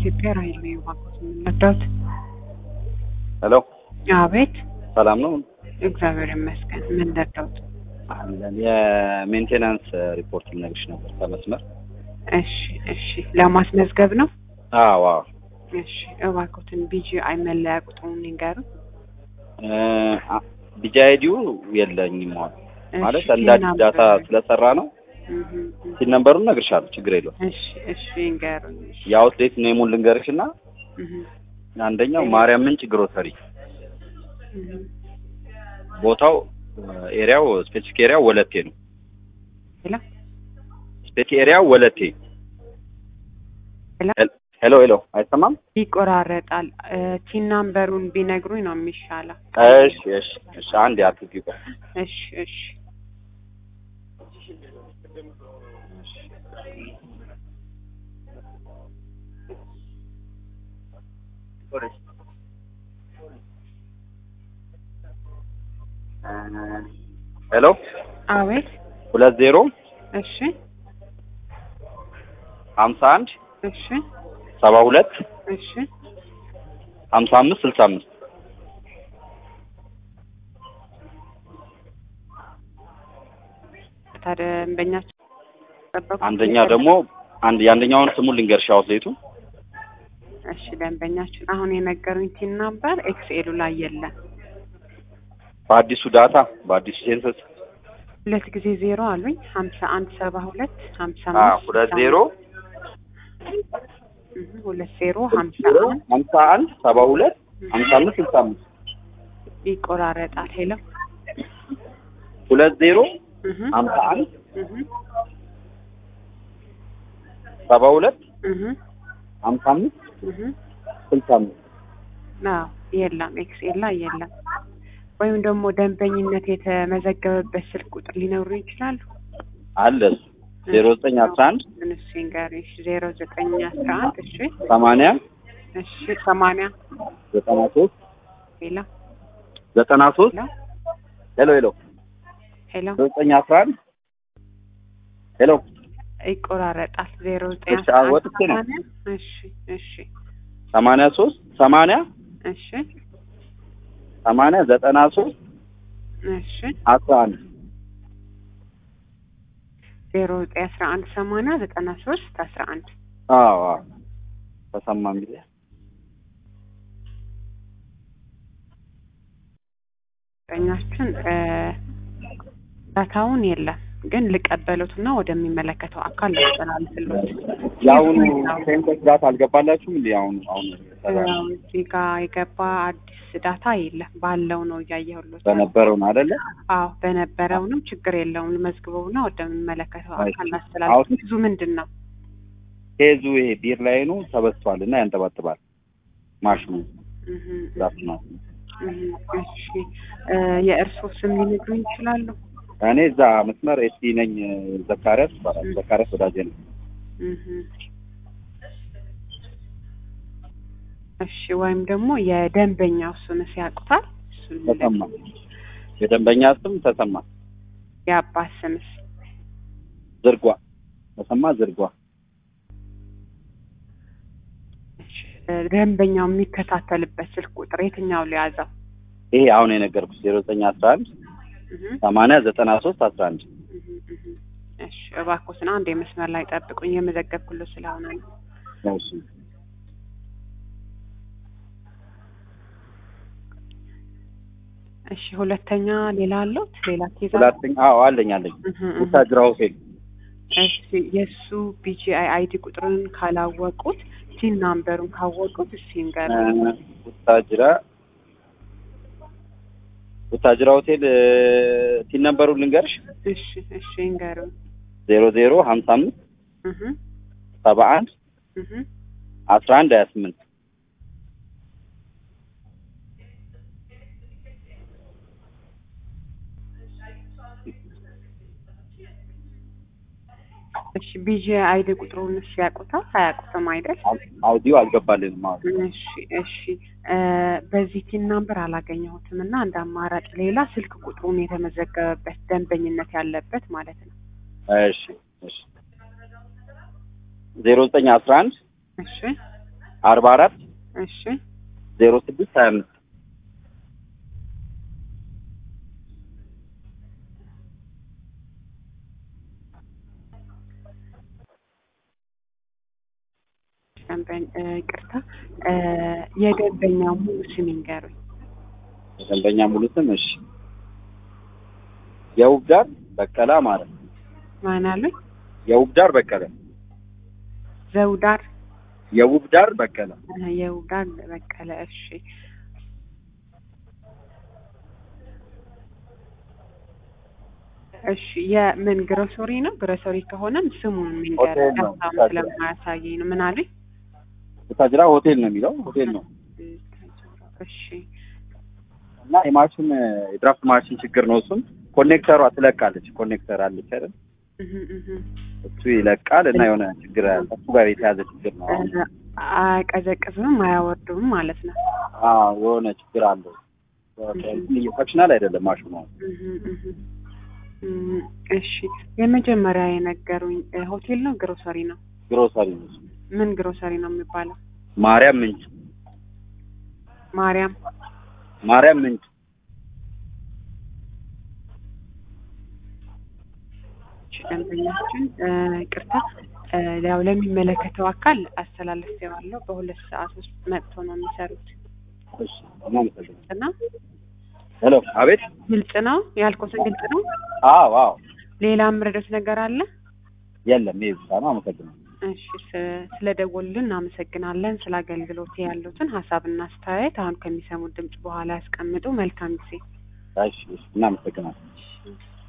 ኢትዮጵያ ራሄል ነው የባንኮት የምንረዳት። ሄሎ አቤት፣ ሰላም ነው እግዚአብሔር ይመስገን። ምን ረዳሁት? አለን። የሜንቴናንስ ሪፖርት ልነግርሽ ነበር ከመስመር። እሺ፣ እሺ። ለማስመዝገብ ነው። አዎ አዎ። እሺ፣ እባክዎትን ቢጂአይ መለያ ቁጥሩን ይንገሩ። ቢጂ አይዲው የለኝም አሁን ማለት እንደ አዲስ ዳታ ስለሰራ ነው። ሲል ነምበሩን እነግርሻለሁ፣ ችግር የለውም። እሺ፣ እሺ፣ ይንገሩኝ። እሺ፣ የአውትሌት ኔሙን ልንገርሽ እና እህ፣ አንደኛው ማርያም ምንጭ ግሮሰሪ እህ። ቦታው ኤሪያው ስፔሲፊክ ኤሪያው ወለቴ ነው። ሄሎ፣ ስፔሲፊክ ኤሪያው ወለቴ። ሄሎ፣ ሄሎ ሄሎ፣ አይሰማም? ይቆራረጣል። ቲን ናምበሩን ቢነግሩኝ ነው የሚሻለው። እሺ እሺ እሺ፣ አንድ አትጊ ቆይ እሺ፣ እሺ። ሄሎ አቤት፣ ሁለት ዜሮ እሺ፣ ሀምሳ አንድ እሺ፣ ሰባ ሁለት እሺ። ሀምሳ አምስት ስልሳ አምስት ታዲያ ደንበኛችን ጠበቁ። አንደኛ ደግሞ አንድ የአንደኛውን ስሙን ልንገርሽ አውትሌቱ እሺ ደንበኛችን አሁን የነገሩኝ ቲን ናምበር ኤክስኤሉ ላይ የለም። በአዲሱ ዳታ በአዲሱ ሴንሰስ ሁለት ጊዜ ዜሮ አሉኝ ሀምሳ አንድ ሰባ ሁለት ሀምሳ አ አምስት ሁለት ዜሮ እህ፣ ሁለት ዜሮ ሀምሳ ዜሮ አንድ ሀምሳ አንድ ሰባ ሁለት ሀምሳ አምስት ስልሳ አምስት ይቆራረጣል። ሄሎ ሁለት ዜሮ እህ፣ ሀምሳ አንድ እህ፣ ሰባ ሁለት እህ፣ ሀምሳ አምስት እህ። ስልሳ አምስት አዎ የለም፣ ኤክስኤል ላይ የለም። ወይም ደግሞ ደንበኝነት የተመዘገበበት ስልክ ቁጥር ሊኖሩ ይችላሉ። አለ እሱ ዜሮ ዘጠኝ አስራ አንድ እሱ ይንገሩኝ። እሺ ዜሮ ዘጠኝ አስራ አንድ እሺ ሰማንያ እሺ ሰማንያ ዘጠና ሶስት ሄሎ ዘጠና ሶስት ሄሎ ሄሎ ሄሎ ሄሎ ዜሮ ዘጠኝ አስራ አንድ ሄሎ ይቆራረጣል። ዜሮ ዘጠኝ እሺ፣ አስራ አንድ ወጥቼ ነው። ሰማንያ እሺ እሺ ሰማንያ ሶስት ሰማንያ እሺ ሰማንያ ዘጠና ሶስት እሺ አስራ አንድ ዜሮ ዘጠኝ አስራ አንድ ሰማንያ ዘጠና ሶስት አስራ አንድ አዎ አዎ ተሰማም ጊዜ ኛችን ዳታውን የለም ግን ልቀበሉትና ወደሚመለከተው አካል ላስተላልፍሎት። የአሁኑ ሴንሰስ ዳታ አልገባላችሁም እንዴ? አሁኑ አሁኑ ያው እዚህ ጋ የገባ አዲስ ዳታ የለም ባለው ነው እያየሁሎት። በነበረው ነው አይደለ? አዎ በነበረውንም ችግር የለውም መዝግበውና ወደሚመለከተው አይ፣ አካል ላስተላልፍ። አሁን- ብዙ ምንድን ነው ኬዙ ይሄ ቢር ላይኑ ተበስቷል እና ያንጠባጥባል ማሽኑ እህ፣ ዛፍ ነው። እህ፣ እሺ እ የእርስዎ ስም ሊነግሩኝ ይችላሉ? እኔ እዛ መስመር ኤስቲ ነኝ። ዘካሪያስ ይባላል። ዘካሪያስ ወዳጄ ነው። እህ። እሺ ወይም ደግሞ የደንበኛው ስምስ ያውቁታል? እሱን ተሰማ የደንበኛ ስም ተሰማ የአባት ስምስ? ዝርጓ ተሰማ ዝርጓ እሺ እ ደንበኛው የሚከታተልበት ስልክ ቁጥር የትኛው ሊያዘው? ይሄ አሁን የነገርኩት ዜሮ ዘጠኝ አስራ አንድ እህ፣ ሰማንያ ዘጠና ሶስት አስራ አንድ እህ፣ እህ። እሺ እባክዎትን አንድ የመስመር ላይ ጠብቁኝ የመዘገብኩሎ ስለሆነ ነው። እሺ እሺ ሁለተኛ ሌላ አለዎት? ሌላ ኬዝ አለ? ሁለተኛ አዎ አለኝ አለኝ እህ፣ እህ። ውታጅራ ሆቴል እሺ የእሱ ቢጂአይ አይዲ ቁጥርን ካላወቁት ቲን ናምበሩን ካወቁት እስኪ ንገሩኝ። ውታጅራ ውታጅራ ሆቴል ቲን ነበሩን ልንገርሽ እሺ እሺ ንገሩኝ። ዜሮ ዜሮ ሀምሳ አምስት እህ ሰባ አንድ እህ አስራ አንድ ሀያ ስምንት እሺ ቢጂአይ አይዲ ቁጥሩን እሺ ያውቁታል? አያውቁትም አይደል? አውዲዮ አልገባልንም አሁን እሺ እሺ እ በዚህ ቲን ናምበር አላገኘሁትም እና እንደ አማራጭ ሌላ ስልክ ቁጥሩን የተመዘገበበት ደንበኝነት ያለበት ማለት ነው። እሺ እሺ ዜሮ ዘጠኝ አስራ አንድ እሺ አርባ አራት እሺ ዜሮ ስድስት ሀያ አምስት ደንበኛ እ፣ ይቅርታ እ፣ የደንበኛ ሙሉ ስም ይንገሩኝ። የደንበኛ ሙሉ ስም እሺ የውብዳር በቀለ ማለት ነው። ማን አሉኝ? የውብዳር በቀለ ዘውዳር የውብዳር በቀለ እ፣ የውዳር በቀለ። እሺ እሺ የምን ግሮሰሪ ነው? ግሮሰሪ ከሆነም ስሙን የሚንገር ሆቴል ነው። ዳታም ስለማያሳየኝ ነው። ምን አሉኝ? ቡታጅራ ሆቴል ነው የሚለው ሆቴል ነው እሺ እና የማሽን የድራፍት ማሽን ችግር ነው። እሱም ኮኔክተሯ ትለቃለች። ኮኔክተር አለች አይደል? እህ እህ እሱ ይለቃል እና የሆነ ችግር አለ። እሱ ጋር የተያዘ ችግር ነው። እ፣ አያቀዘቅዝም አያወርዱም ማለት ነው። አዎ የሆነ ችግር አለው። ፈክሽናል አይደለም ማሽኑ። እህ እህ እም፣ እሺ የመጀመሪያ የነገሩኝ እ፣ ሆቴል ነው ግሮሰሪ ነው? ግሮሰሪ ነው እሱ። ምን ግሮሰሪ ነው የሚባለው? ማርያም ምንጭ ማርያም ማርያም ምንጭ እሺ፣ ደንበኛችን እ፣ ይቅርታ እ፣ ያው ለሚመለከተው አካል አስተላልፌዋለሁ። በሁለት ሰዓት ውስጥ መጥቶ ነው የሚሰሩት እሺ እናመሰግናለን። እና ሄሎ አቤት። ግልጽ ነው ያልኩትን ግልጽ ነው። አዎ አዎ ሌላ የምረዳት ነገር አለ? የለም ይሄ ብቻ ነው። አመሰግናለሁ። እሺ ስ- ስለደወሉልን እናመሰግናለን። ስለ አገልግሎት ያሉትን ሀሳብና አስተያየት አሁን ከሚሰሙት ድምጽ በኋላ ያስቀምጡ። መልካም ጊዜ። እሺ እሺ እናመሰግናለን። እሺ።